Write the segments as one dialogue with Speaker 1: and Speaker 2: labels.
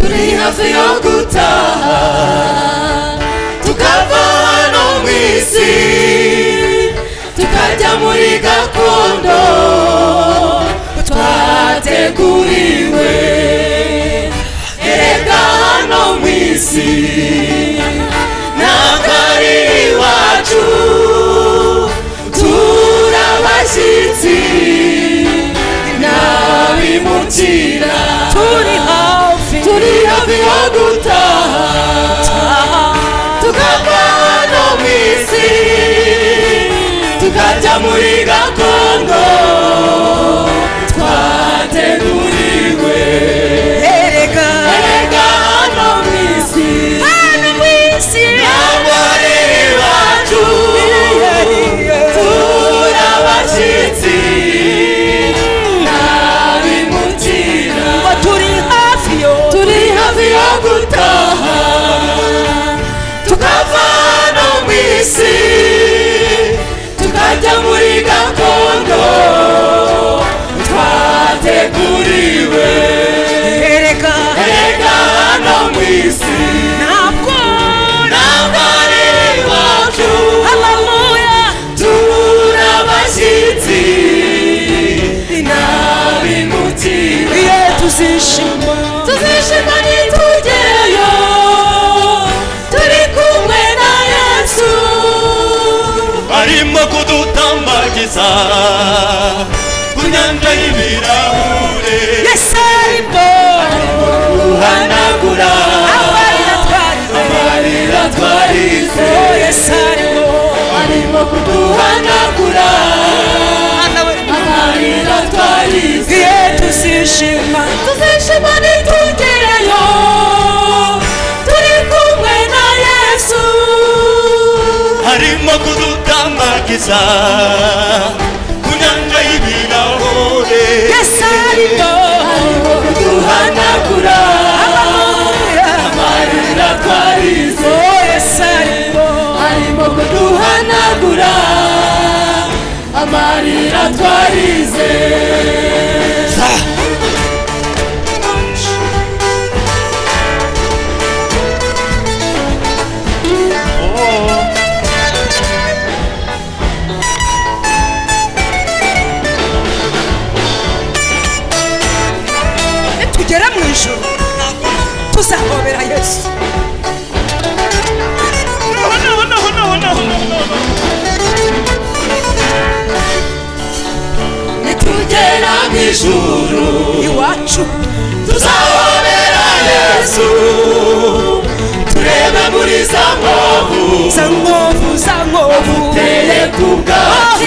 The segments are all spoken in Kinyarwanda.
Speaker 1: uri hafi yo gutaha tukava hano mu isi tukajya muri gakondo twateguriwe erega hano mu isi ntabwo ari iwacu turabashyitsi ntabimukira
Speaker 2: turi hafi
Speaker 1: turi hafi yo gutaha tukava hano mu isi tukajya muri gakondo twateguriwe
Speaker 2: erega
Speaker 1: erega hano mu isi
Speaker 2: hano mu isi
Speaker 1: ntabwo ari iwacu turabashyitsi ntabimukira
Speaker 2: ngo turi hafi yo
Speaker 1: turi hafi yo gutaha tukava no mu isi tukajya muri gakondo twateguriwe
Speaker 2: erega
Speaker 1: erega no mu isi
Speaker 2: ntabwo
Speaker 1: ntabwo ari iwacu
Speaker 2: haleluya
Speaker 1: turabashyitsi ntabimukira
Speaker 2: ye tuzishima
Speaker 1: tuzishima nitugereyo turi kumwe na yesu arimo kudutambagiza ku nyanja y'ibirahure
Speaker 2: yesu arimo
Speaker 1: uhanagura
Speaker 2: amarira twarize
Speaker 1: amarira twarize
Speaker 2: oh yesu arimo
Speaker 1: arimo kuduhanagura amarira twarize
Speaker 2: ye tuzishima
Speaker 1: tuzishima nitugereyo turi kumwe na yesu
Speaker 3: harimo kudutambagiza ku nyanja y'ibirahure
Speaker 2: yesu arimo
Speaker 1: arimo kuduhanagura
Speaker 2: haleluya
Speaker 1: amarira twarize
Speaker 2: oh yesu arimo
Speaker 1: arimo kuduhanagura amarira twarize
Speaker 2: nitugera mu ijoro tuzahobera yesu
Speaker 1: nitugera mu ijuru
Speaker 2: iwacu
Speaker 1: tuzahobera yesu turebe muri za nkovu
Speaker 2: za nkovu za nkovu
Speaker 1: teye ku
Speaker 2: oh
Speaker 1: bwacu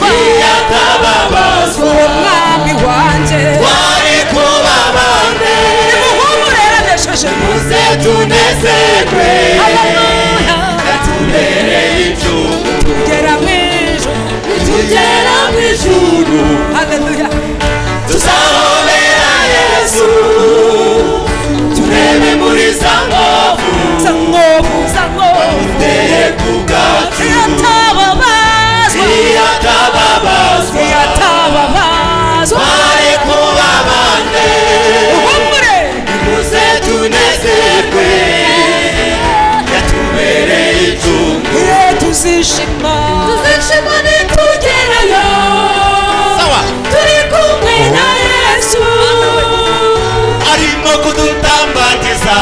Speaker 2: yatababazwa
Speaker 1: iyo atababazwa
Speaker 2: uwo mwami wanjye
Speaker 1: wari kuba bande
Speaker 2: nimuhumureraneshije
Speaker 1: muze tunezerwe
Speaker 2: haleluya
Speaker 1: tubereye icumu
Speaker 2: tugera mu ijoro
Speaker 1: nitugera mu ijuru
Speaker 2: haleluya
Speaker 1: tuzahobera yesu turebe muri za nkovu
Speaker 2: za nkovu za nkovu
Speaker 1: teye ku bwacu
Speaker 2: yatababazwa
Speaker 1: iyo atababazwa
Speaker 2: yatababazwa
Speaker 1: wari kuba bande
Speaker 2: uhumure
Speaker 1: muze tunezerwe yatubereye icumu
Speaker 2: ye tuzishima
Speaker 1: tuzishima nitugerayo turi kumwe na yesu
Speaker 3: arimo kudutambagiza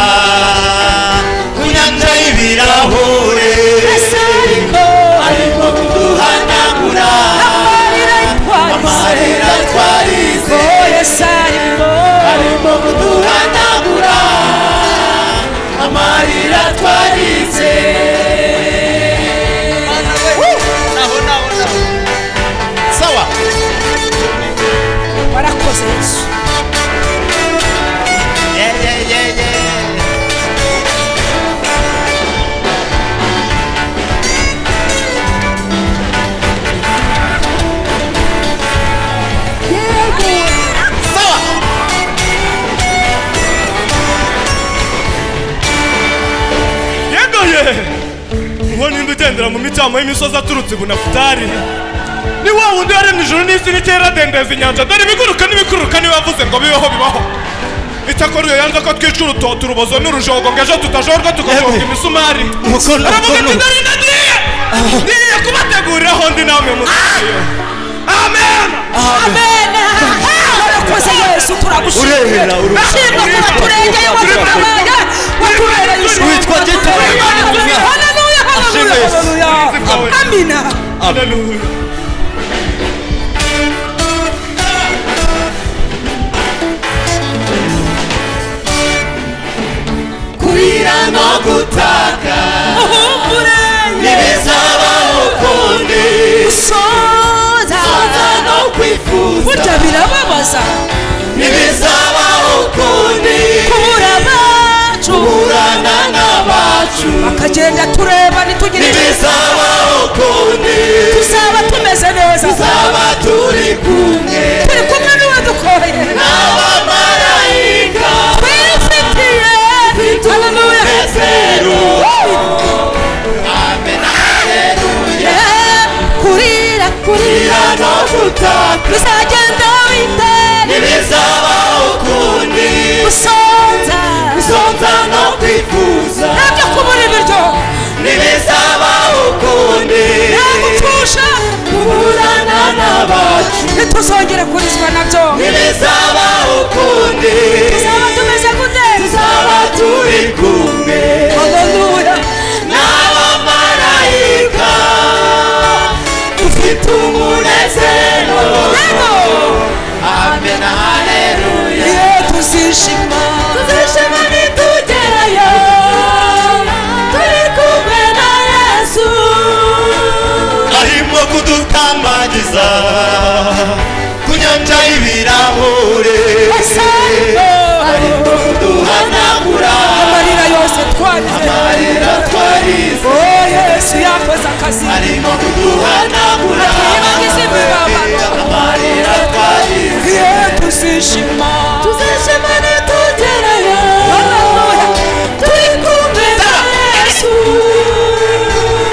Speaker 3: ku nyanja y'ibirahure
Speaker 2: yesu arimo
Speaker 1: arimo kuduhanagura
Speaker 2: amarira itwarize
Speaker 1: amarira twarize
Speaker 2: oh yesu arimo
Speaker 1: arimo kuduhanagura amarira twarize
Speaker 3: sawa
Speaker 2: warakoze yesu
Speaker 3: Yeah, yeah, yeah, yeah.
Speaker 4: yegoye uwo nimba ugendera mu micamo y'imisozi aturutse ibunafutari ni wa wundi yaremye ijuru n'isi n'ikera adendeza inyanja dore ibiguruka n'ibikuruka niwe wavuze ngo bibeho bibaho icyakora iyo yanze ko twica urutoto urubozo n'urujogo ngo ejo tutajorwa tukajonga
Speaker 5: Yemwe.
Speaker 4: imisumari
Speaker 5: Umukono,
Speaker 4: aravuga ati
Speaker 5: umukono.
Speaker 4: ndari ndagiye ngiye kubateguriraho ndi namwe muziyo amen
Speaker 2: amena warakoze yesu
Speaker 5: Uremera,
Speaker 2: turagushimira
Speaker 5: uremera.
Speaker 2: ushimwa kuba turengeye waturamaye watubereye ijuru.
Speaker 5: Witwa gito.
Speaker 2: Haleluya, haleluya, haleluya,
Speaker 5: Ashimwe.
Speaker 2: haleluya. amina
Speaker 4: Haleluya.
Speaker 1: kurira no gutaka
Speaker 2: uhumbure
Speaker 1: ntibizabaho ukundi
Speaker 2: gusoza
Speaker 1: Kuza no
Speaker 2: burya
Speaker 1: kwifuza
Speaker 2: birababaza
Speaker 1: ntibizabaho ukundi
Speaker 2: kubura abacu
Speaker 1: kurana n'abacu
Speaker 2: akagenda tureba ntitugire icyo
Speaker 1: ntibizabaho ukundi
Speaker 2: tuzaba tumeze neza
Speaker 1: tuzaba turi kumwe
Speaker 2: turi kumwe n'uwo dukoreye
Speaker 1: n'abamarayika
Speaker 2: twifitiye haleluya
Speaker 1: umunezero.
Speaker 2: Yeah, kurira kurira
Speaker 1: kurira no gutaka
Speaker 2: tuzagenda witera
Speaker 1: ntibizabaho ukundi
Speaker 2: gusonza
Speaker 1: gusonza no kwifuza
Speaker 2: ntabyo kubura ibiryo
Speaker 1: ntibizabaho ukundi
Speaker 2: nta gupfusha
Speaker 1: kuburana n'abacu
Speaker 2: ntituzongere kurizwa nabyo
Speaker 1: ntibizabaho ukundi
Speaker 2: tuzaba tumeze gute
Speaker 1: tuzaba turi kumwe
Speaker 2: haleluya
Speaker 1: n'abamarayika dufite umunezero
Speaker 2: yego
Speaker 1: amen haleluya
Speaker 2: iyo tuzishima
Speaker 1: tuzishima nitugerayo turi kumwe na yesu
Speaker 5: arimo kudutambagiza ku nyanja y'ibirahure
Speaker 2: asanga
Speaker 1: arimo kuduhanagura
Speaker 2: amarira yose twarize
Speaker 1: amarira twarize
Speaker 2: oh yesu yakoze akazi
Speaker 1: arimo kuduhanagura
Speaker 2: Atwibagiza imibabaro.
Speaker 1: amarira twarize
Speaker 2: iyo tuzishima
Speaker 1: tuzishima nitugerayo turi kumwe na yesu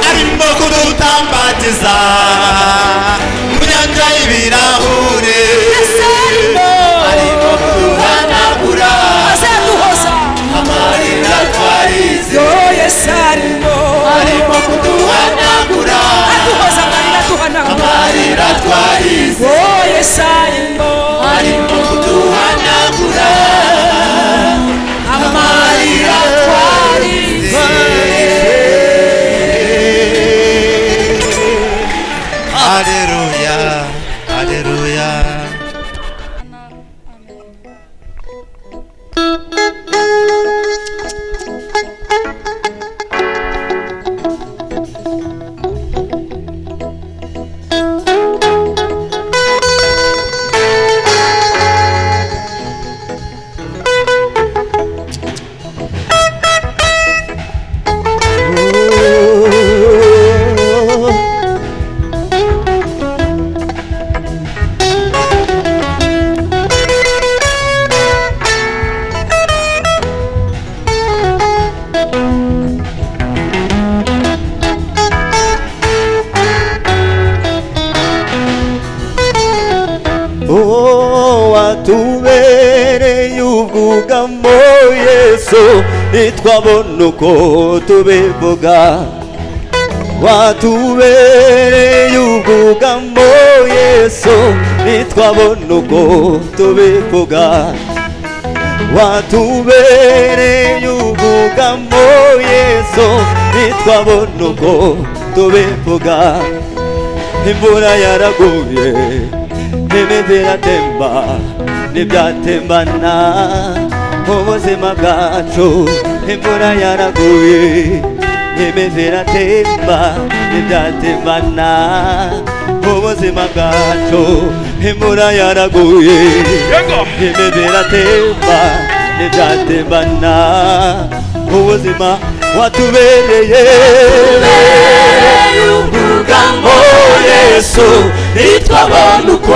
Speaker 5: arimo kudutambagiza ku nyanja y'ibirahure
Speaker 1: arimo kuduhanagura
Speaker 2: azaduhoza
Speaker 1: amarira twarize
Speaker 2: yo yesu arimo
Speaker 1: arimo kuduhanagura
Speaker 2: aduhoza amarira duhanagura
Speaker 1: amarira twarize
Speaker 2: oh yesu arimo
Speaker 1: arimo kuduhanagura
Speaker 2: amarira twarize
Speaker 5: aleluya aleluya
Speaker 3: Oh, watubereye ubwugamo yesu nitwabona uko tubivuga watubereye ubwugamo yesu nitwabona uko tubivuga watubereye ubwugamo yesu nitwabona uko tubivuga imvura yaraguye n'imivu iratemba ntibyatembana ubuzima bwacu imvura yaraguye n'imivu iratemba ntibyatembana ubuzima bwacu imvura yaraguye
Speaker 4: Yego.
Speaker 3: imivu iratemba ntibyatembana ubuzima watubereye
Speaker 1: ubwugamo yesu nitwabona uko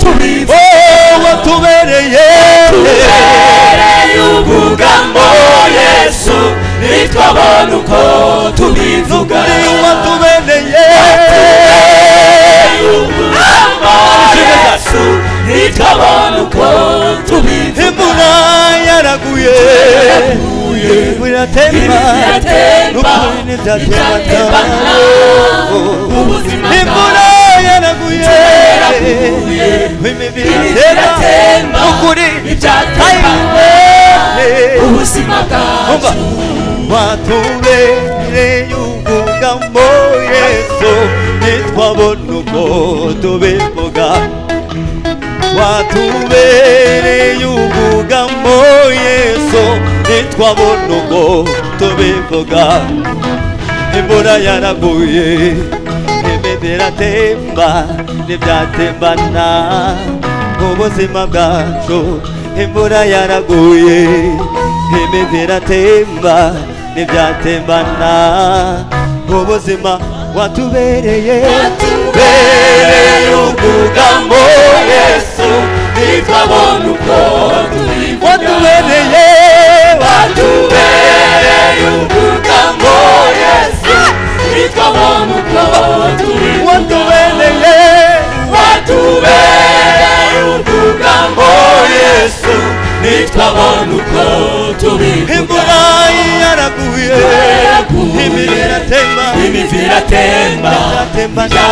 Speaker 1: tubivuga
Speaker 3: Oh, watubereye
Speaker 1: tubereye ubwugamo yesu nitwabona uko tubivuga
Speaker 3: watubereye
Speaker 1: ubwugamo yesu nitwabona uko tubivuga
Speaker 3: imvura yara nivyatemba
Speaker 1: Nivyatemba,
Speaker 3: n'ukuri ntibyatembana
Speaker 1: ntibyatembana, ubuzima
Speaker 3: imvura yaraguye
Speaker 1: yaraguye,
Speaker 3: imibiri iratemba
Speaker 1: nivyatemba,
Speaker 3: n'ukuri
Speaker 1: ntibyatembana,
Speaker 3: ntibyatembana,
Speaker 1: ubuzima bwacu
Speaker 3: Umva. watubereye ubwugamo yesu ntitwabona uko tubivuga watubereye ubwugamo yesu ntitwabona uko tubivuga imvura yaraguye imiti iratemba ntibyatembana ubuzima bwacu imvura yaraguye imiti iratemba ntibyatembana ubuzima watubereye
Speaker 1: Watubereye ubwugamo yesu ntitwabona uko tubivuga
Speaker 3: watubereye
Speaker 1: watubereye ubwugamo yesu ntitwabona uko tubivuga
Speaker 3: watubereye
Speaker 1: watubereye ubwugamo yesu ntitwabona uko tubivuga
Speaker 3: imvura yaraguye
Speaker 1: Yaraguye.
Speaker 3: imibiri iratemba
Speaker 1: imivi iratemba
Speaker 3: ibyatembana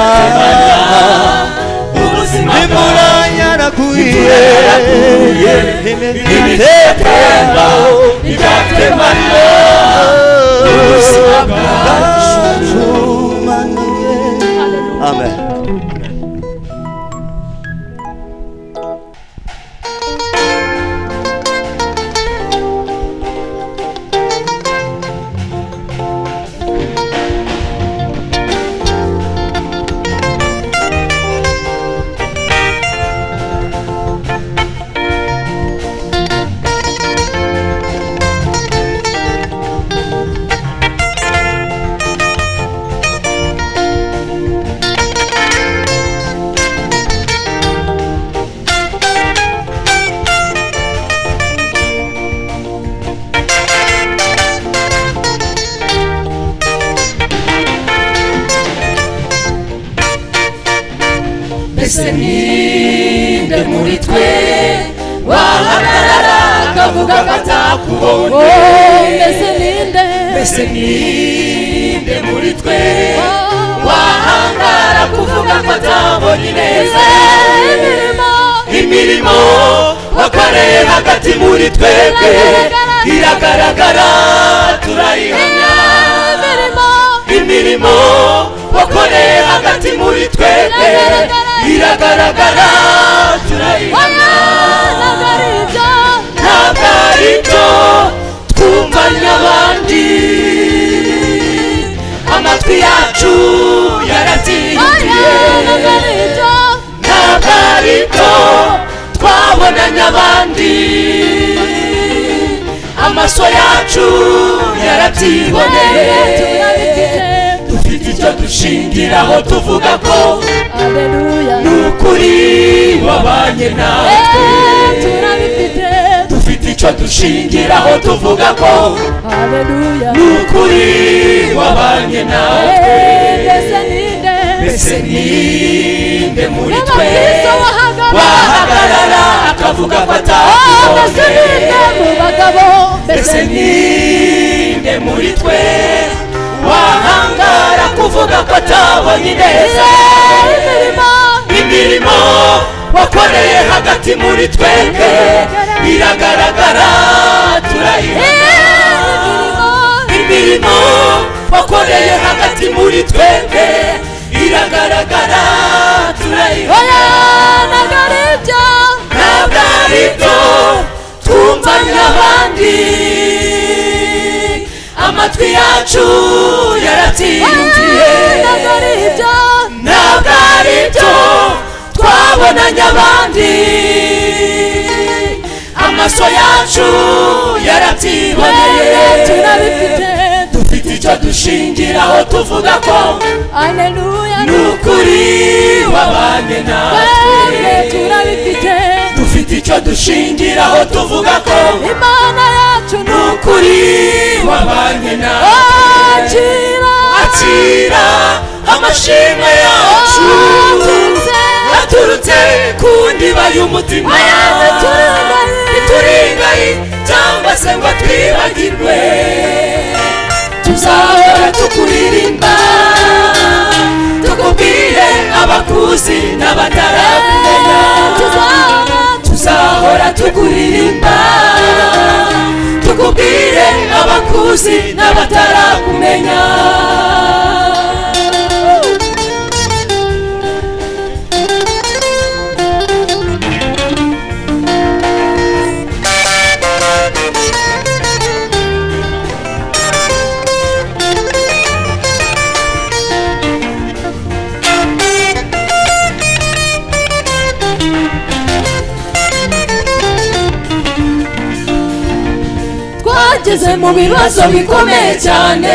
Speaker 1: ubuzima
Speaker 3: imvura
Speaker 1: bwawe
Speaker 3: yaraguye
Speaker 1: yaraguye.
Speaker 3: imibiri
Speaker 1: ibitemba
Speaker 3: iratemba
Speaker 1: ibyatemba ubuzima
Speaker 3: ubuzima
Speaker 1: bwacu
Speaker 3: bwacumaniye amen
Speaker 1: mbese ninde muri twe wahagarara akavuga ko atakubonye
Speaker 2: mbese ninde
Speaker 1: mbese ninde muri twe
Speaker 2: wahangara
Speaker 1: wahangara kuvuga ko atabonye
Speaker 2: neza
Speaker 1: neza
Speaker 2: imirimo
Speaker 1: imirimo wakoreye hagati muri twebwe iragaragara turayihamya
Speaker 2: imirimo
Speaker 1: imirimo wakoreye hagati muri twebwe iragaragara turayihamya
Speaker 2: ntabwo ari ibyo
Speaker 1: ntabwo ari byo twumvanye abandi amatwi yacu yarabyiyumviye
Speaker 2: ntabwo ari ibyo
Speaker 1: ntabwo ari byo twabonanye abandi amaso yacu yarabyiboneye
Speaker 2: turabifite
Speaker 1: dufite icyo dushingiraho tuvuga ko
Speaker 2: aleluya
Speaker 1: ni ukuri wabanye natwe
Speaker 2: turabifite
Speaker 1: dufite icyo dushingiraho tuvuga ko
Speaker 2: aleluya
Speaker 1: ni ukuri wabanye natwe
Speaker 2: mbese ninde
Speaker 1: mbese ninde muri twe
Speaker 2: n'abakristo bahagarara
Speaker 1: wahagarara akavuga ko
Speaker 2: mbese ninde
Speaker 1: atakubonye
Speaker 2: mu bagabo mbese
Speaker 1: mbese ninde muri twe wahangara kuvuga ko atabonye neza
Speaker 2: imirimo
Speaker 1: imirimo wakoreye hagati muri twebwe iragaragara turayibona
Speaker 2: imirimo
Speaker 1: imirimo wakoreye hagati muri twebwe iragaragara turayibona
Speaker 2: oya ntabwo ari ibyo
Speaker 1: ntabwo ari byo twumvanye abandi amatwi yacu
Speaker 2: oya
Speaker 1: yarabyiyumviye
Speaker 2: ntabwo ari ibyo
Speaker 1: ntabwo ari byo twabonanye abandi amaso yacu yarabyiboneye
Speaker 2: turabifite
Speaker 1: dufite icyo dushingiraho tuvuga ko
Speaker 2: aleluya
Speaker 1: ni ukuri wabanye natwe
Speaker 2: twebwe turabifite
Speaker 1: dufite icyo dushingiraho tuvuga ko
Speaker 2: imana yacu ni
Speaker 1: ni ukuri wabanye natwe
Speaker 2: ukwakira
Speaker 1: akira amashimwe yacu
Speaker 2: aturutse
Speaker 1: aturutse ku ndiba y'umutima
Speaker 2: ituringaye.
Speaker 1: ituringaye cyangwa se ngo twibagirwe bataramenya tuzahora tukuririmba tukubwire abakuzi n'abatarakumenya
Speaker 2: twageze mu bibazo bikomeye cyane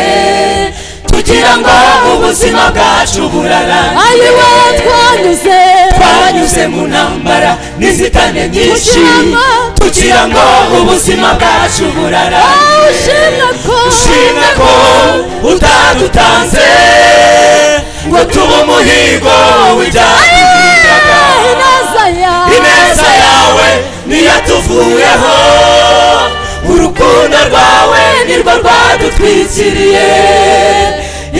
Speaker 1: kugira ngo ubuzima bwacu burarane
Speaker 2: ayiwe twanyuze
Speaker 1: twanyuze mu ntambara n'inzitane nyinshi
Speaker 2: Kugira ngo-
Speaker 1: kugira ngo ubuzima bwacu burarane
Speaker 2: ushimwe ko
Speaker 1: ushimwe ko utadutanze ngo tuba umuhigo w'ibyaha
Speaker 2: Eh, ineza yawe
Speaker 1: ineza yawe niyo tuvuyeho urukundo rwawe nirwo rwadutwikiriye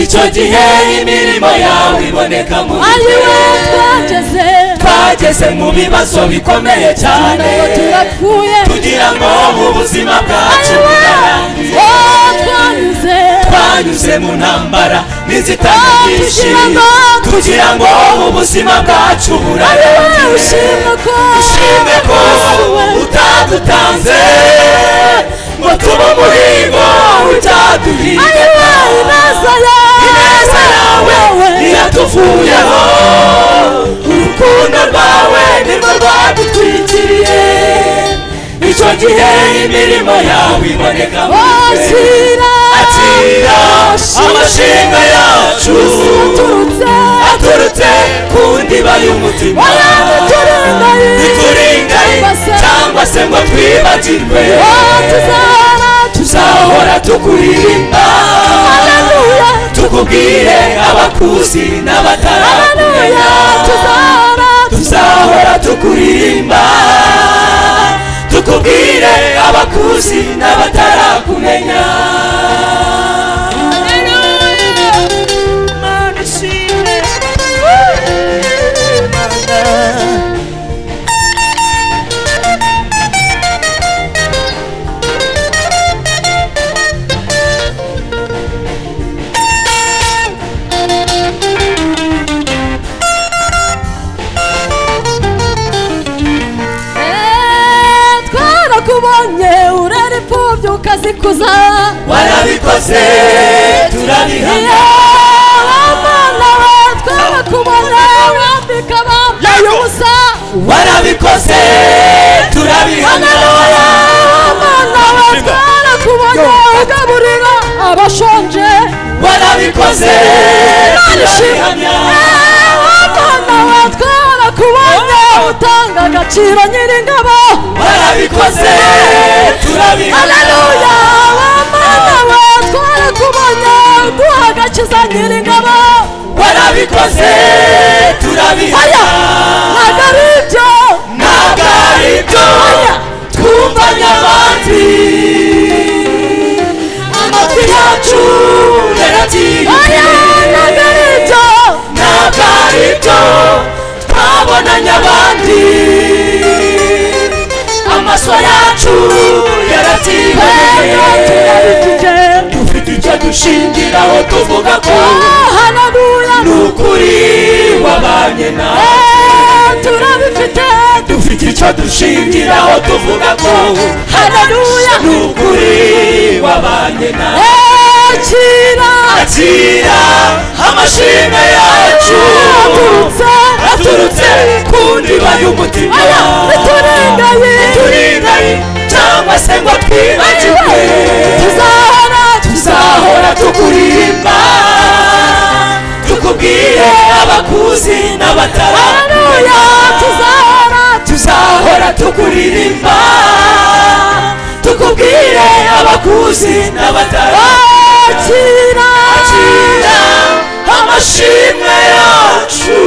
Speaker 1: icyo gihe imirimo yawe iboneka mu
Speaker 2: ayiwe
Speaker 1: bihe.
Speaker 2: twageze
Speaker 1: twageze mu bibazo bikomeye cyane
Speaker 2: ntabwo turapfuye
Speaker 1: kugira ngo ubuzima bwacu
Speaker 2: ayiwe
Speaker 1: butarangira
Speaker 2: oh, twanyuze
Speaker 1: twanyuze mu ntambara n'inzitane
Speaker 2: Oh,
Speaker 1: nyinshi
Speaker 2: kugira ngo-
Speaker 1: kugira ngo ubuzima bwacu
Speaker 2: ayiwe
Speaker 1: burarangire
Speaker 2: ushimwe ko
Speaker 1: ushimwe ko utadutanze ngo tuba umuhigo utaduhiga
Speaker 2: ayiwe ineza yawe
Speaker 1: ineza yawe iratuvuyeho urukundo rwawe nirwo rwadutwikiriye icyo gihe imirimo yawe iboneka mu ijuru.
Speaker 2: wakira
Speaker 1: akira amashinga yacu
Speaker 2: turutse
Speaker 1: aturutse ku ndiba y'umutima
Speaker 2: waraduturindaye
Speaker 1: ituringaye
Speaker 2: Cyangwa se-
Speaker 1: cyangwa se ngo twibagirwe
Speaker 2: oh, tuzahora
Speaker 1: tuzahora tukuririmba
Speaker 2: Haleluya
Speaker 1: tukubwire abakuzi
Speaker 2: Haleluya
Speaker 1: n'abataramenya
Speaker 2: tuzahora
Speaker 1: tuzahora tukuririmba tukubwire abakuzi n'abatarakumenya
Speaker 2: Eh, twarakubonye urera imfubyi ukazikuza
Speaker 1: warabikoze turabihamya
Speaker 2: abana we twarakubonye wambika bambaye ubusa
Speaker 1: warabikoze turabihamya
Speaker 2: abana we twarakubonye ugaburira abashonje
Speaker 1: warabikoze
Speaker 2: turabishimye abana we twarakubonye utanga agaciro nyir'ingabo
Speaker 1: warabikoze turabihamya
Speaker 2: haleluya abana we twarakubonye uduha agakiza nyir'ingabo
Speaker 1: warabikoze turabihamya
Speaker 2: ntabwo ari ibyo
Speaker 1: ntabwo ari byo twumva nyabandi amatwi yacu
Speaker 2: oya
Speaker 1: yaratiye
Speaker 2: ntabwo ari ibyo
Speaker 1: ntabwo ari byo twabonanye abandi amaso yacu
Speaker 2: Oya,
Speaker 1: yaratiye
Speaker 2: turabikije
Speaker 1: dufite icyo dushingiraho tuvuga ko
Speaker 2: Oh, haleluya
Speaker 1: ni ukuri wabanye nawe
Speaker 2: Eh, turabifite
Speaker 1: dufite icyo dushingiraho tuvuga ko
Speaker 2: haleluya
Speaker 1: ni ukuri wabanye nawe
Speaker 2: Eh, kira
Speaker 1: akira amashimwe yacu
Speaker 2: aturutse
Speaker 1: aturutse ku ndiba y'umutima
Speaker 2: oya ntiturengaye
Speaker 1: turingaye cyangwa se ngo twibagirwe
Speaker 2: tuzahora
Speaker 1: tuzahora tukuririmba tukubwire abakuzi n'abataramenya
Speaker 2: haleluya tuzahora
Speaker 1: tuzahora tukuririmba tukubwire abakuzi n'abataramenya
Speaker 2: kira
Speaker 1: Akira amashimwe yacu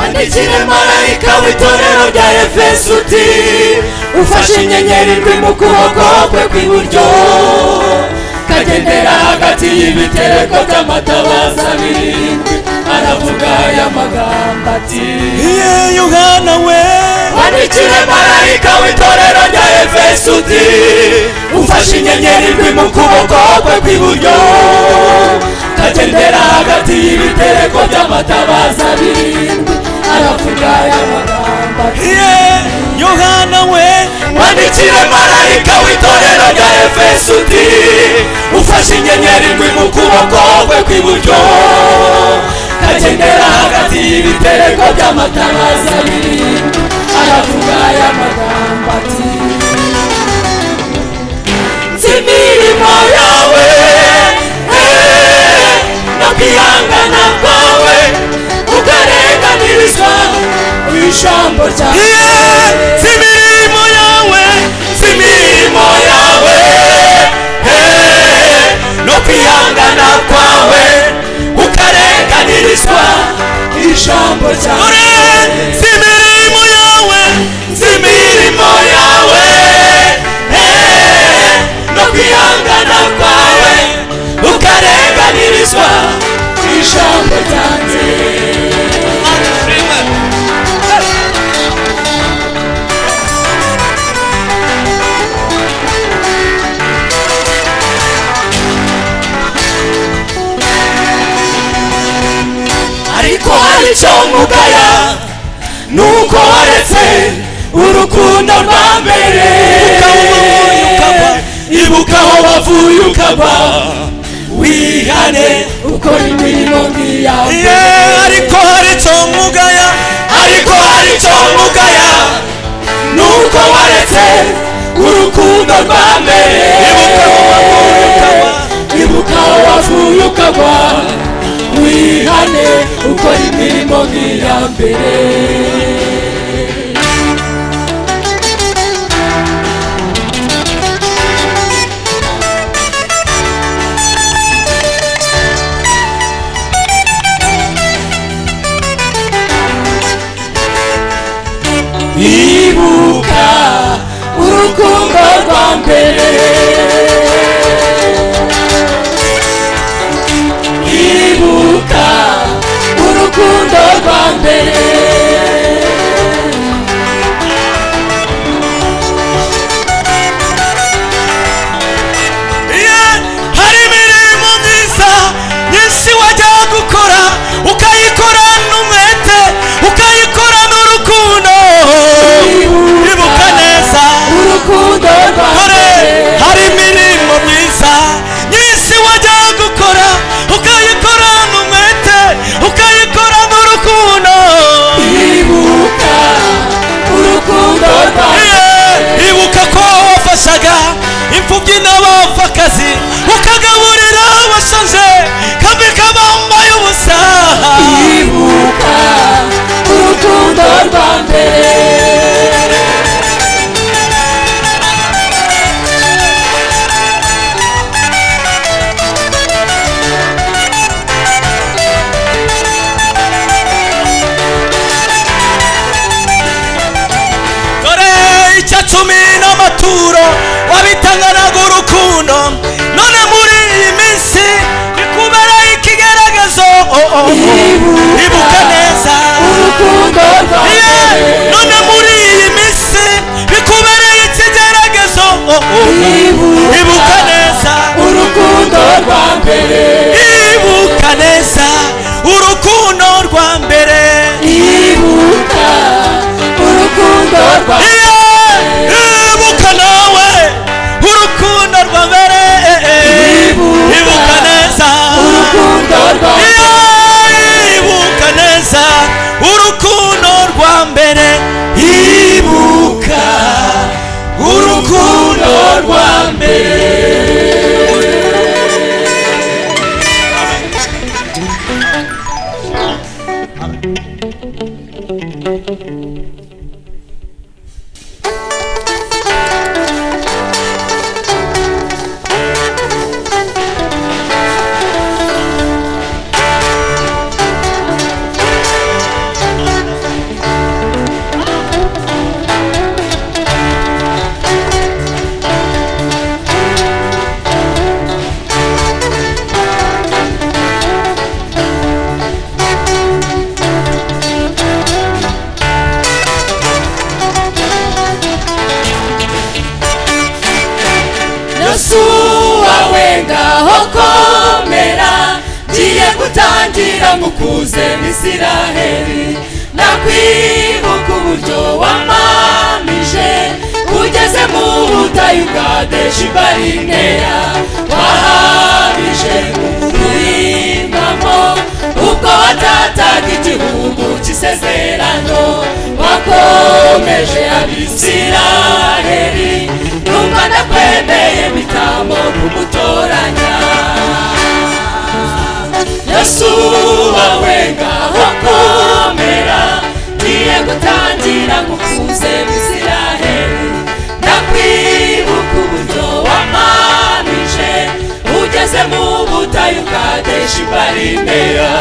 Speaker 1: Andikire marayika w'itorero rya Efeso uti ufashe inyenyeri ndwi mu kuboko kwe kw'iburyo kagendera hagati y'ibitereko by'amatabaza birindwi aravuga aya magambo ati
Speaker 6: Iye Yohana we
Speaker 1: Andikire marayika w'itorero rya Efeso uti ufashe inyenyeri ndwi mu kuboko kwe kw'iburyo kagendera hagati y'ibitereko by'amatabaza birindwi aravuga aya magambo ati
Speaker 6: Iye Yohana we
Speaker 1: Wandikire marayika w'itorero rya Efeso uti ufashe inyenyeri ndwi mu kuboko kwe kw'iburyo kagendera hagati y'ibitereko by'amataraza abiri aravuga aya magambo ati nzi imirimo yawe eh, no kwihangana kwawe ukarenganirizwa mu ijambo ryawe
Speaker 3: Si imirimo yawe
Speaker 1: si imirimo yawe eh, no kwihangana kwawe ukarenganirizwa ijambo ryawe
Speaker 3: Si imirimo yawe
Speaker 1: si imirimo yawe eh, no kwihangana kwawe ukarenganirizwa ijambo ryanjye ariko hari icyo mugaya nuko waretse urukundo rwa mbere ibuka aho wavuye ukaba wihane ukora imirimo nk'iyawe
Speaker 3: ariko hari icyo mugaya
Speaker 1: ariko hari icyo mugaya nuko waretse urukundo rwa mbere ibuka aho wavuye ukagwa wihane ukora imirimo nk'iya mbere ibuka urukundo rwa mbere ibuka urukundo rwa mbere
Speaker 3: hari imirimo myiza nyinshi wajya gukora ukayikora n'umwete ukayikora n'urukundo ibuka neza
Speaker 1: urukundo rwa
Speaker 3: kore
Speaker 1: mbere
Speaker 3: hari imirimo myiza nyinshi wajya gukora ukayikora n'umwete ukayikora n'urukundo
Speaker 1: ibuka urukundo rwa
Speaker 3: Iye, ibuka ko wafashaga imfubyi n'abapfakazi ukagaburira abashaje kambi kabambaye ubusa
Speaker 1: ibuka urukundo rwa mbere
Speaker 3: dore icya cumi n'amaturo wabitanganaga urukundo none muri iyi minsi bikubera ikigaragazo oh, oh, oh. ibuka neza
Speaker 1: urukundo rwa
Speaker 3: Iye,
Speaker 1: mbere
Speaker 3: none muri iyi minsi bikubereye ikigaragazo oh, oh.
Speaker 1: Ibuka.
Speaker 3: ibuka neza
Speaker 1: urukundo rwa mbere
Speaker 3: ibuka neza urukundo rwa mbere
Speaker 1: ibuka urukundo rwa
Speaker 3: Iyo ibuka nawe urukundo rwa mbere
Speaker 1: Ibuka.
Speaker 3: ibuka neza
Speaker 1: urukundo rwa
Speaker 3: Iyo ibuka neza urukundo rwa mbere ibuka urukundo rwa mbere
Speaker 1: ngira ngukuze misiraheli nakwibuka uburyo wamamije ugeze mu butayu bwa deshibarineya wahabije kurimamo ubwo watataga igihugu cy'isezerano wakomeje abisiraheli numva nakwemeye bitamo kumutoranya yesu wawe ngaho komera ngiye gutangira ngukuze misiraheli ndakwibuka uburyo wamanije ugeze mu butayu bwa deshibarineya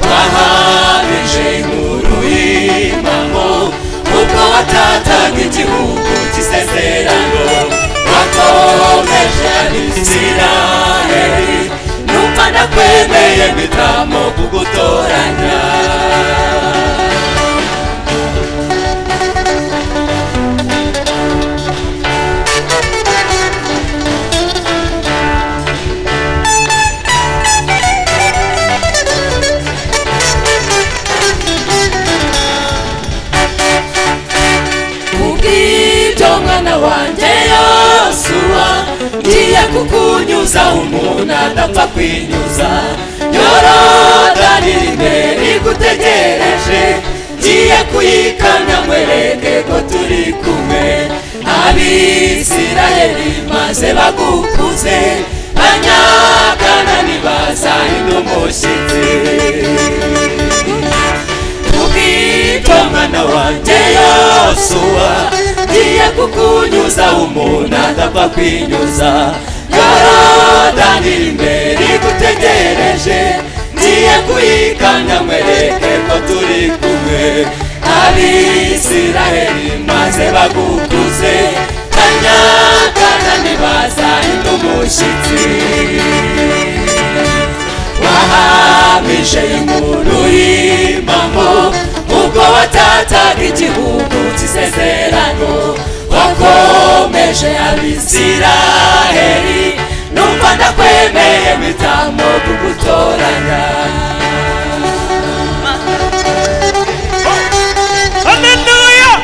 Speaker 1: wahamije inkuru y'imamo ubwo watataga igihugu cy'isezerano wakomeje abisiraheli numva nakwemeye mpitamo kugutoranya kubw'ibyo mwana wanjye yosuwa ngiye kukunyuza umuntu adapfa kwinyuza yorodani imbere igutegereje ngiye kuyikamya mwereke ko turi kumwe abisiraheli maze bagukuze banyakanani bazahinda umushyitsi ubwitwa mwana wanjye yosuwa ngiye kukunyuza umuntu adapfa kwinyuza yorodani imbere igutegereje ngiye kuyikamya mwereke ko turi kumwe abisiraheli maze bagukuze kanyakanani bazahinda umushyitsi wahamije inkuru y'imamo ubwo watataga igihugu cy'isezerano wakomeje abisiraheli numva ndakwemeye bitamo kugutoranya
Speaker 3: haleluya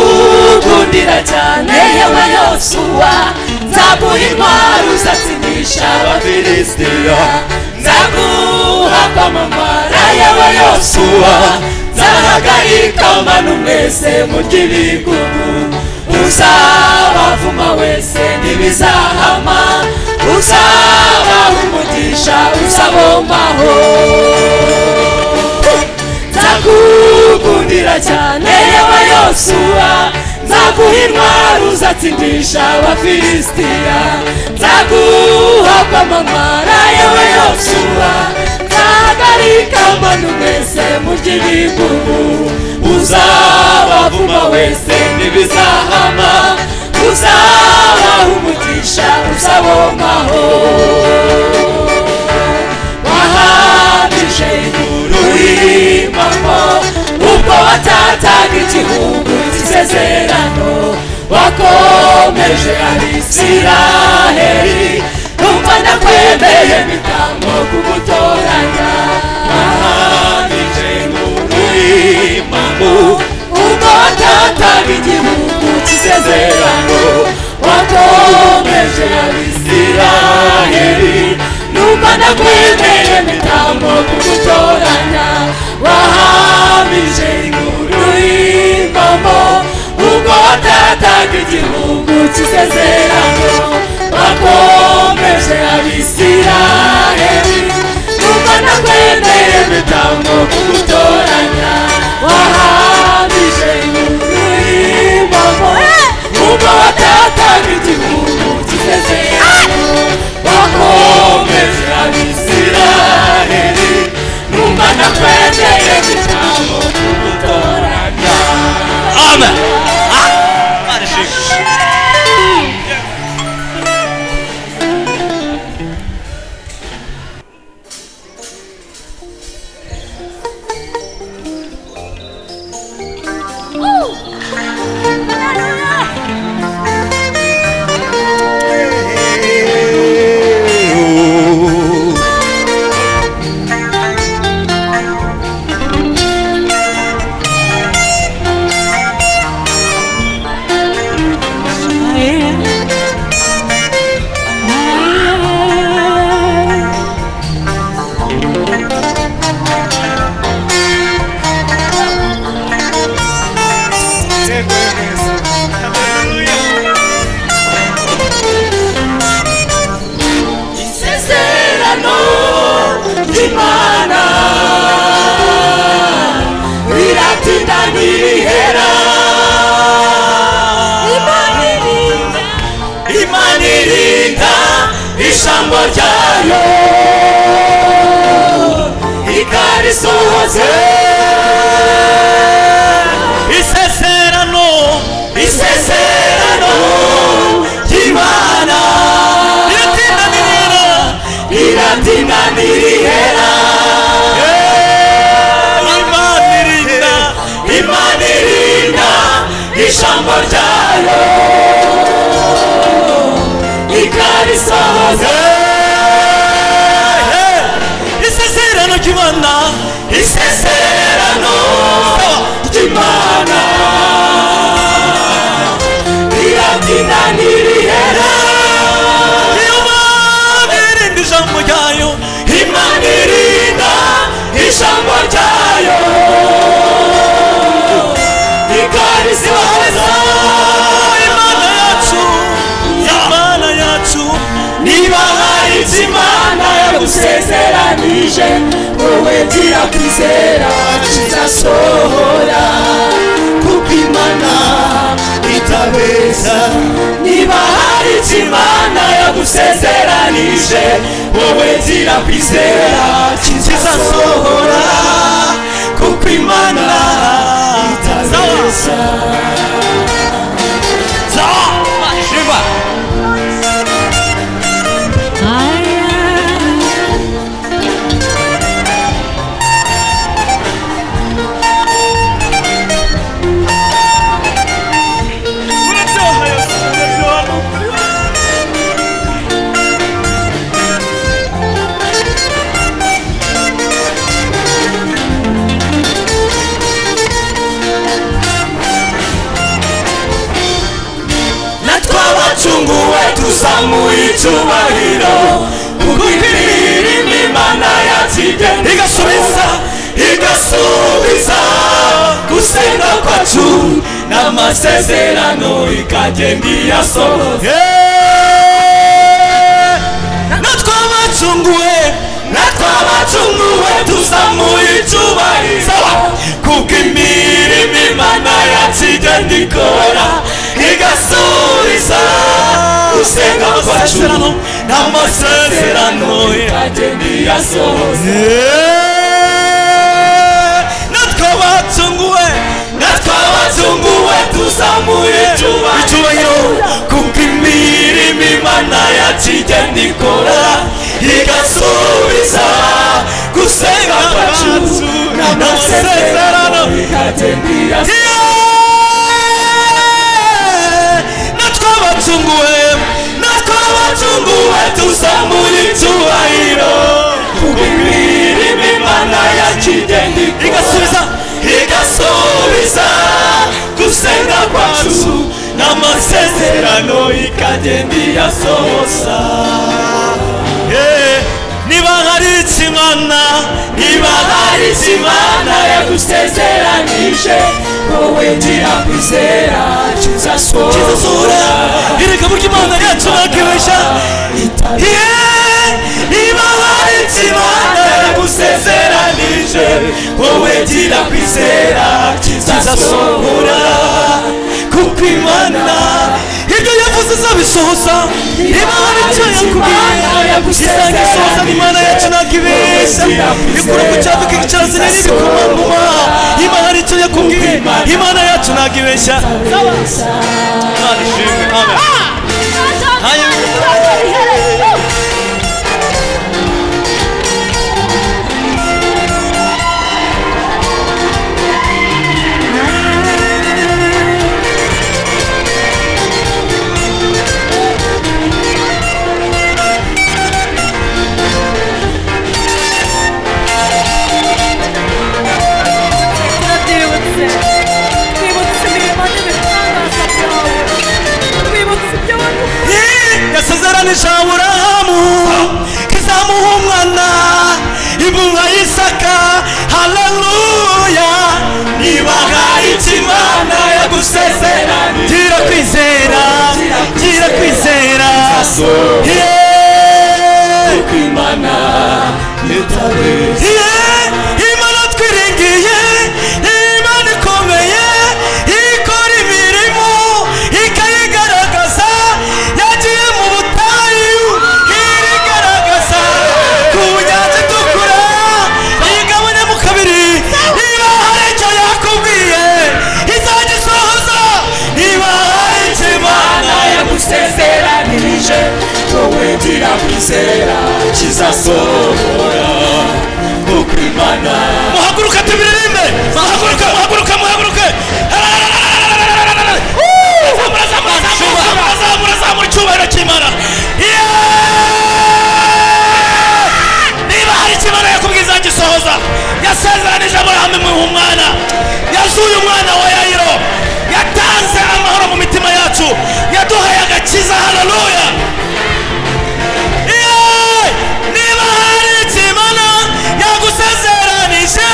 Speaker 1: nzakugundira cyane yewe yosuwa nzaguha intwaro uzatsinisha abafilisitiya nzaguha kwamamara yewe yosuwa nzahagarika amano mwese murya ibigugu uzabavuma wese ntibizahama uzabaha umugisha uzabomaho nzakugundira cyane yewe yosuwa nzaguha intwaro uzatsindisha abafilisitiya nzaguha kwamamara yewe yosuwa nzahagarika amano mwese murya ibigugu uzabavuma wese ntibizahama uzabaha umugisha uzabomaho wahamije inkuru y'imamo ubwo watataga igihugu cy'isezerano wakomeje abisiraheli numva ndakwemeye bitambo kugutoranya wahamije inkuru y'imamo ubwo watataga igihugu cy'isezerano wakomeje abisiraheli numva nakwemeye imitambo kugutoranya wahamije inkuru y'ingombo ubwo watataga igihugu cy'isezerano wakomeje abisiraheli numva nakwemeye imitambo kugutoranya wahamije inkuru y'ingombo ubwo watataga igihugu cy'isezerano wakomeje abisiraheli numva nakwemeye ijambo kugutoranya
Speaker 3: amen Ah, barishimye
Speaker 1: imana biratinda ntibihera imana irinda ijambo ryayo ikarisohoze
Speaker 3: isezerano
Speaker 1: isezerano ry'imana
Speaker 3: iratinda nirera
Speaker 1: riratinda ntirihera
Speaker 3: imana irinda
Speaker 1: imana irinda ijambo ryayo ikarisohoza
Speaker 3: isezerano ry'imana
Speaker 1: isezerano ry'imana riratinda ntirihera
Speaker 3: imana irinda ijambo ryayo
Speaker 1: imana irinda ijambo ryayo ikarisohoza
Speaker 3: imana yacu imana yacu
Speaker 1: niba hari ibyo imana yagusezeranije wowe gira kwizera kizasohora kuko imana itabeza niba hari ibyo imana yagusezeranije wowe gira kwizera kizasohora kuko imana itabeza
Speaker 3: shiva
Speaker 1: natwe abacunguwe tuzamuye icyubahiro kugukwirira imana yakigenda igasubiza igasubiza gusenga kwacu n'amasezerano ikagenda iyasohoza natwe abacunguwe natwe abacunguwe tuzamuye icyubahiro kuko imirimo imana yacu igenda ikora igasubiza gusenga kwacu n'amasezerano ikagenda iyasohoza
Speaker 3: natwe abatunguwe
Speaker 1: natwe abazunguwe tuzamuye icyubahiro kuko imirimo imana yacu igenda ikora igasubiza gusenga kwacu n'amasezerano ikagenda iyasohoza natwe abatunguwe natwe abatunguwe tuzamuye icyubahiro kuko imirimo imana yacu igenda igasubiza igasubiza gusenga kwacu n'amasezerano ikagenda iyasohoza
Speaker 3: niba hari ikimana
Speaker 1: niba hari icyo imana yagusezeranije wowe gira kwizera
Speaker 3: kizasura
Speaker 1: kizasohora
Speaker 3: ereka buryo imana yacu bakibeshya
Speaker 1: niba hari ikibana yagusezeranije wowe gira kwizera kizasohora kuko imana
Speaker 3: ibyo yavuze izabisohoza niba hari icyo yakubwiye isanga isohoza imana yacu ntabwo ibeshya ikura ku cyapa ikicarasine n'ibikomangoma niba hari icyo yakubwiye imana yacu ntabwo ibeshya imana ishimwe amen yasezeranije aburahamu ko izamuha umwana inkunga y'isaka haleluya niba hari icyo imana yagusezeranije gira kwizera gira kwizera
Speaker 1: Kizasohora
Speaker 3: Yeah!
Speaker 1: kuko imana itabeshya
Speaker 3: Ye, imana twiringiye imana ikomeye ikora imirimo ikayigaragaza yagiye mu butayu irigaragaza ku nyanja itukura iyigabanya mu kabiri niba hari icyo yakubwiye izagisohoza niba hari icyo imana
Speaker 1: yagusezeranirije wowe gira kwizera kizasohora uko imana
Speaker 3: muhaguruka tubiririmbe muhaguruke muhaguruke muhaguruke Zamura, zamura, zamura, zamura, zamura, zamura icyubahiro cy'imana Yeah! niba hari ikimana yakubwiza gisohoza yasezeranije aburahamu imuha umwana yazuye umwana wa yayiro yatanze amahoro mu mitima yacu yaduhaye agakiza haleluya Yewe, niba hari ikimana yagusezeranije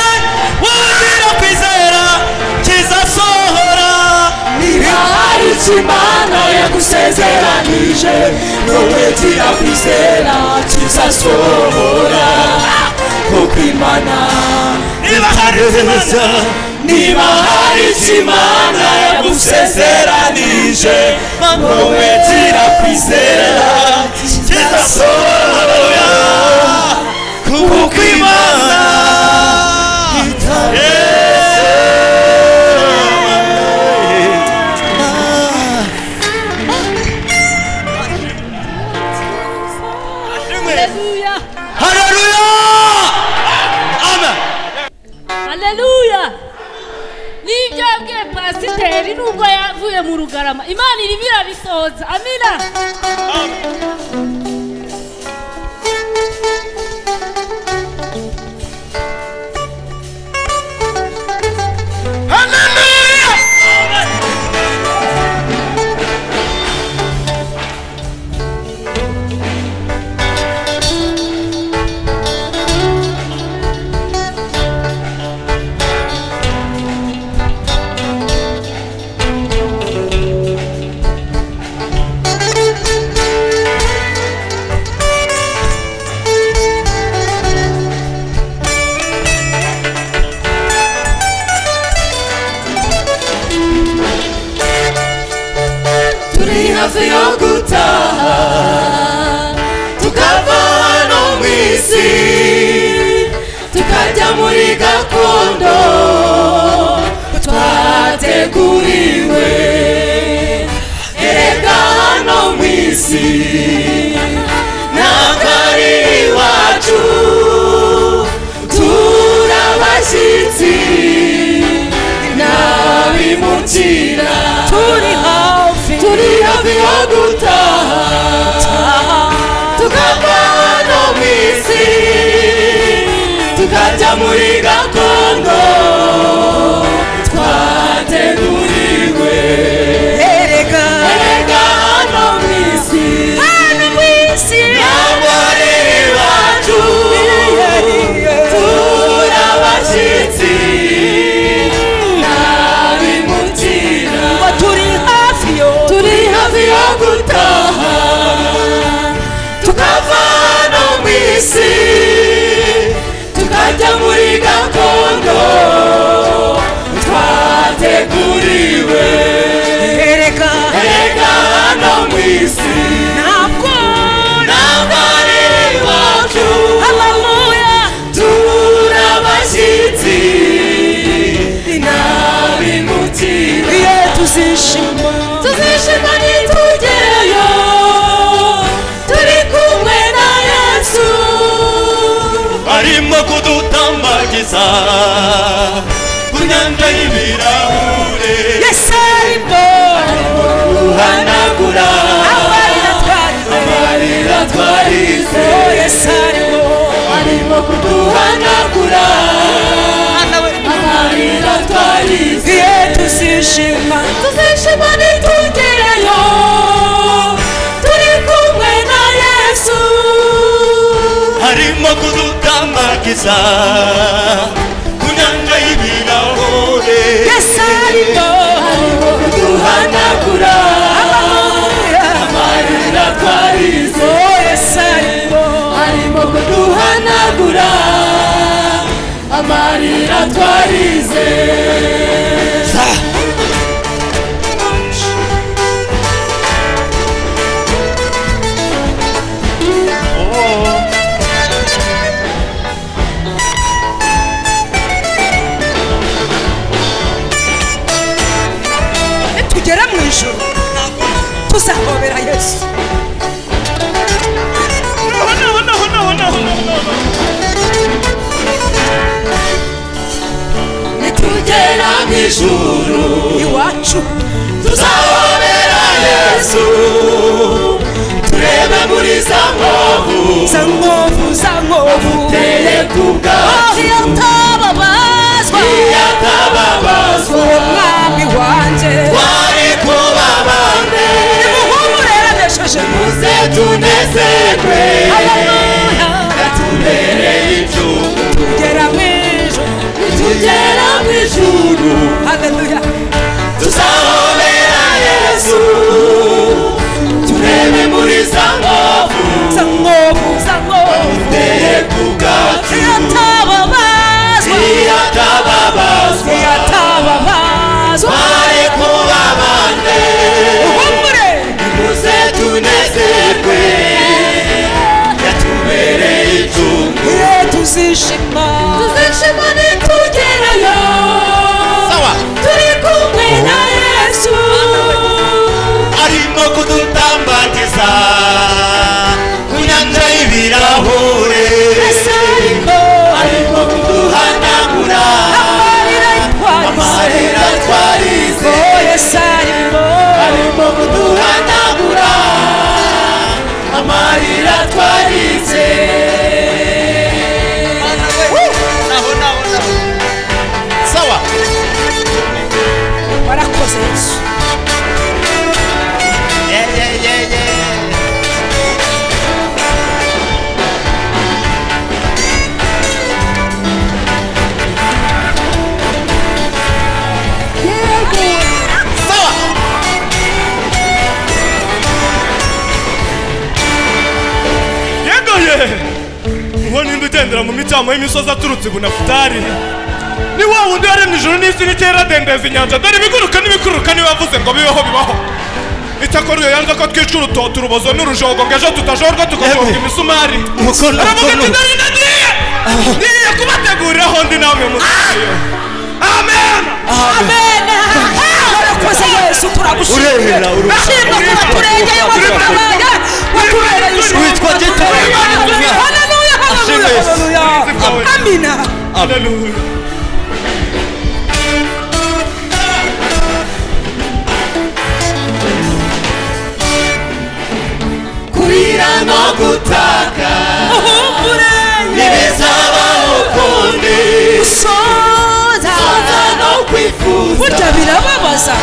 Speaker 3: wongera kwizera kizasohora
Speaker 1: niba hari icyo imana yagusezeranije wowe gira kwizera kizasohora uko imana
Speaker 3: niba hari ikimana
Speaker 1: niba hari icyo imana yagusezeranije wowe gira kwizera kizasohora
Speaker 3: kuko imana
Speaker 7: Haleluya.
Speaker 3: haleluya amen
Speaker 7: Haleluya. Nibyo yabwiye pasiteri nubwo yavuye mu rugarama Imana irimo irabisohoza amina
Speaker 1: turi hafi yo gutaha tukava hano mu isi tukajya muri gakondo twateguriwe erega hano mu isi ntabwo ari iwacu turabashyitsi ntabimukira
Speaker 2: turi hafi
Speaker 1: turi hafi yo gutaha tukava hano mu isi tukajya muri gakondo twateguriwe
Speaker 2: erega
Speaker 1: erega hano mu isi
Speaker 2: hano mu isi
Speaker 1: ntabwo ari iwacu turabashyitsi ntabimukira
Speaker 2: ngo turi hafi yo
Speaker 1: turi hafi yo gutaha tukava hano mu isi tukajya muri gakondo twateguriwe
Speaker 2: erega
Speaker 1: erega hano mu isi
Speaker 2: ntabwo
Speaker 1: ntabwo ari iwacu
Speaker 2: haleluya
Speaker 1: turabashyitsi ntabimukira
Speaker 2: ye tuzishima
Speaker 1: tuzishima nitugereyo turi kumwe na yesu
Speaker 3: arimo kudutambagiza ku nyanja y'ibirahure
Speaker 2: yesi arimo
Speaker 1: uhanagura
Speaker 2: amarira twarize
Speaker 1: amarira twarize
Speaker 2: oh yesi arimo
Speaker 1: arimo kuduhanagura
Speaker 2: mwana we
Speaker 1: amarira twarize
Speaker 2: ye tuzishima
Speaker 1: tuzishima nitugereyo turi kumwe na yesu
Speaker 3: harimo kudutambagiza ku nyanja y'ibirahure
Speaker 2: yesi arimo
Speaker 1: arimo kuduhanagura
Speaker 2: haleluya
Speaker 1: amarira twarize
Speaker 2: oh yesi arimo
Speaker 1: arimo
Speaker 3: ntabwo duhanagura amarira twarize
Speaker 2: nitugere mu ijoro tuzahobera yesu
Speaker 4: naho naho naho naho naho
Speaker 3: nitugera mu ijuru
Speaker 2: iwacu
Speaker 3: tuzahobera yesu turebe muri za nkovu
Speaker 2: za nkovu za nkovu
Speaker 3: teye ku bwacu
Speaker 2: iyo tababazwa
Speaker 3: yatababazwa
Speaker 2: umwami wanjye
Speaker 3: wari kuba bande
Speaker 2: nimuhumureraneshije muze
Speaker 3: se tunezerwe
Speaker 2: haleluya
Speaker 3: tubereye icumu
Speaker 2: tugera mu ijoro
Speaker 3: tugera mu ijuru
Speaker 2: haleluya
Speaker 3: tuzahobera yesu turebe muri za nkovu
Speaker 2: za nkovu za nkovu
Speaker 3: teye ku bwacu
Speaker 2: iyo tababazwa
Speaker 3: yatababazwa
Speaker 2: iyo tababazwa
Speaker 3: wari kuba bande
Speaker 2: uhumure
Speaker 3: muze tunezerwe yatubereye icumu
Speaker 2: iyo tuzishima
Speaker 3: tuzishima nitugerayo turi kumwe na yesu arimo kudutambagiza ku nyanja y'ibirahure arimo kuduhanagura
Speaker 2: amarira twarize
Speaker 3: amarira twarize
Speaker 2: oh yesu arimo
Speaker 3: arimo kuduhanagura amarira twarize sawa
Speaker 2: warakoze yesu
Speaker 3: Yeah, yeah, yeah, yeah.
Speaker 4: yego ye uwo nimba ugendera mu micamo y'imisozi aturutse i bunafutari ni wa wundi waremye ijuru n'isi n'iteradendeza inyanja dore ibiguruka n'ibikururuka niwe wavuze ngo bibeho bibaho icyakora iyo yanze ko twica urutoto urubozo n'urujogo ngo ejo tutajorwa tugajonga imisumari
Speaker 8: umukono
Speaker 4: aravuga ati
Speaker 8: umukono
Speaker 4: dore nagiye ngiye kubateguriraho ndi nawe musayo amen
Speaker 2: amen warakoze yesu turagushimira
Speaker 8: Uremera, uremera.
Speaker 2: ushimwa kuba turengeye wadutabara watubereye ijuru
Speaker 8: Witwa Gitare.
Speaker 2: haleluya haleluya
Speaker 8: Ashimwe
Speaker 2: haleluya
Speaker 8: Yesu.
Speaker 2: haleluya amina
Speaker 4: Haleluya.
Speaker 3: kurira no gutaka
Speaker 2: uhumure
Speaker 3: ntibizabaho ukundi
Speaker 2: gusoza
Speaker 3: kuza no kwifuza
Speaker 2: burya birababaza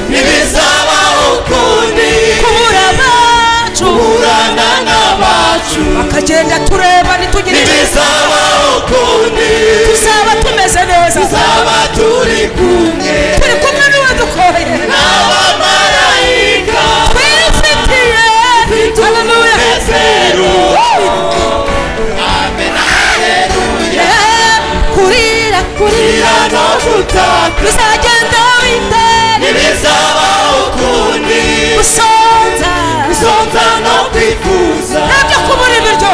Speaker 3: ntibizabaho ukundi
Speaker 2: kubura abacu
Speaker 3: kurana n'abacu
Speaker 2: akagenda tureba ntitugire icyo
Speaker 3: ntibizabaho ukundi
Speaker 2: tuzaba tumeze neza
Speaker 3: tuzaba turi kumwe
Speaker 2: turi kumwe n'uwo dukoreye
Speaker 3: n'abamarayika
Speaker 2: twifitiye haleluya
Speaker 3: umunezero. amen haleluya
Speaker 2: kurira kurira
Speaker 3: kurira no gutaka
Speaker 2: bizagenda witari
Speaker 3: ntibizabaho ukundi
Speaker 2: gusonza
Speaker 3: zonza no kwifuza
Speaker 2: ntabyo kubura ibiryo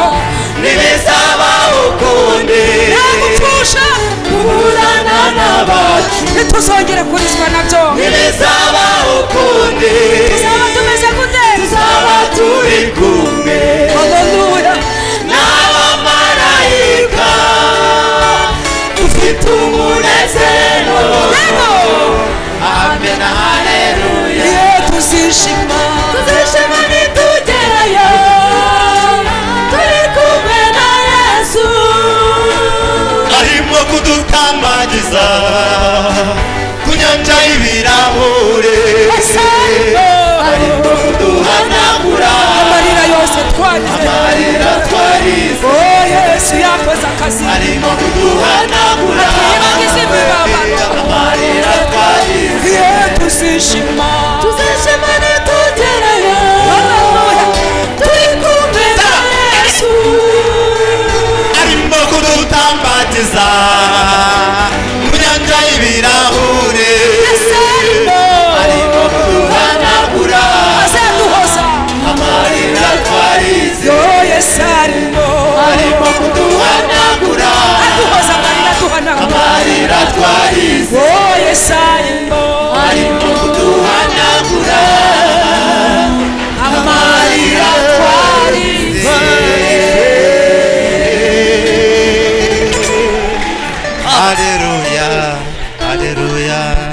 Speaker 3: ntibizabaho ukundi
Speaker 2: nta gupfusha
Speaker 3: kuburana n'abacu
Speaker 2: ntituzongere kurizwa nabyo
Speaker 3: ntibizabaho ukundi
Speaker 2: tuzaba tumeze gute
Speaker 3: tuzaba turi kumwe
Speaker 2: haleluya
Speaker 3: n'abamarayika dufite umunezero
Speaker 2: yego
Speaker 3: amen haleluya
Speaker 2: iyo tuzishima
Speaker 3: tuzishima nitugerayo turi kumwe na yesu arimo kudutambagiza ku nyanja y'ibirahure
Speaker 2: asanga
Speaker 3: arimo kuduhanagura
Speaker 2: amarira yose twagize
Speaker 3: amarira twarize
Speaker 2: oh yesu yakoze akazi
Speaker 3: arimo kuduhanagura
Speaker 2: Atwibagiza imibabaro.
Speaker 3: amarira twarize
Speaker 2: iyo tuzishima
Speaker 3: tuzishima nitugerayo
Speaker 2: haleluya
Speaker 3: turi kumwe na yesu umukiza mu nyanja y'ibirahure
Speaker 2: Asarimo
Speaker 3: arimo kuhanagura
Speaker 2: azaduhoza
Speaker 3: amarira twarize
Speaker 2: yoye sarimo
Speaker 3: arimo kuduhanagura
Speaker 2: aduhoza amarira duhanagura
Speaker 3: amarira twarize
Speaker 2: woye sarimo
Speaker 3: arimo kuduhanagura amarira twarize Hallelujah, hallelujah.